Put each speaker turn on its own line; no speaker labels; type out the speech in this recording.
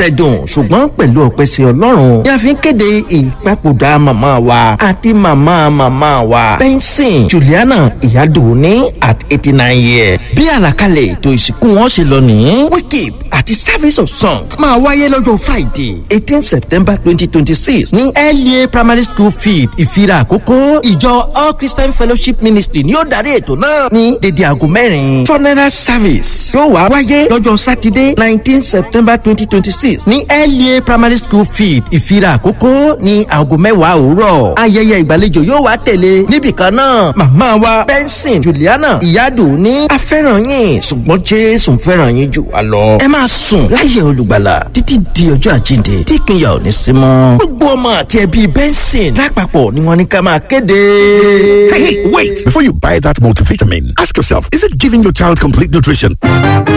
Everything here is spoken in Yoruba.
dùn ṣùgbọ́n pẹ̀lú ọpẹ́ sí ọlọ́run ni a fi ń kéde ìpapòdà màmá wa àti màmá màmá wa benson juliana ìyádùnní at eighty nine years bí àlàkalẹ̀ ètò ìsìnkú wọn ṣe lọ nìyí wíkìp àti service of song máa wáyé lọ́jọ́ friday eighteen september twenty twenty six ní la primary school field ìfira àkókò ìjọ all christian fellowship ministry ni ó darí ètò náà ní dédé aago mẹ́rin funeral service yóò wá wáyé lọ́jọ́ sátidé nineteen september twenty twenty six ní la primary school field ìfira àkókò ní aago mẹ́wàá òwúrọ̀ ayẹyẹ ìgbàlejò yóò wá tẹ̀lé níbìkan náà màmá wa benson juliana ìyádùn ní afẹ́ràn yín ṣùgbọ́n jésù fẹ́ràn yín jù wá lọ. ẹ máa sùn láyé olùgbàlà títí di ọjọ́ àjíǹde tí ìpínyà ò ní sí mọ́. gbogbo ọmọ àti ẹbí benson lápapọ̀ ni wọ́n ní ká máa kéde.
Hey, hey, wait! Before you buy that multivitamin, ask yourself, is it giving your child complete nutrition?